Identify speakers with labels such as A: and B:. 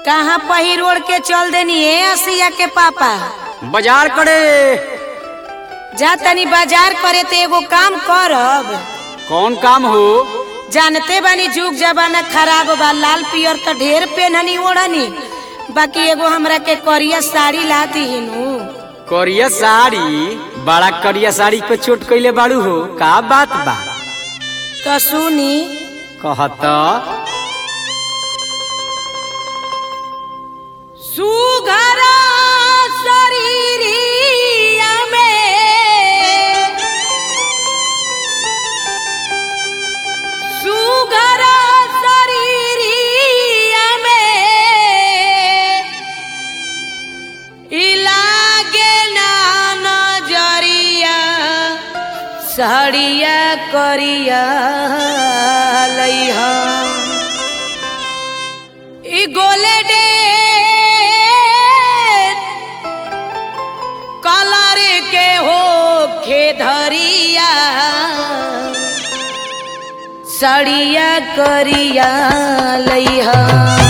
A: कहाँ पहिर ओढ़ के चल देनी है असिया के पापा
B: बाजार करे
A: जा तनी बाजार करे तो एगो काम करब
B: कौन काम हो
A: जानते बानी जुग जमाना खराब बा लाल पियर तो ढेर पेनहनी ओढ़नी बाकी एगो हमरा के करिया साड़ी ला दीनु
B: करिया साड़ी बड़ा करिया साड़ी पे चोट कैले बाड़ू हो का बात बा
A: तो सुनी
B: कहत
A: सुघरा शरीरिया में सुघरा शरीरिया में इलागे ना नजरिया साड़िया करिया लइहा ई गोले डे कलर के हो खेधरिया सड़िया करिया लइहा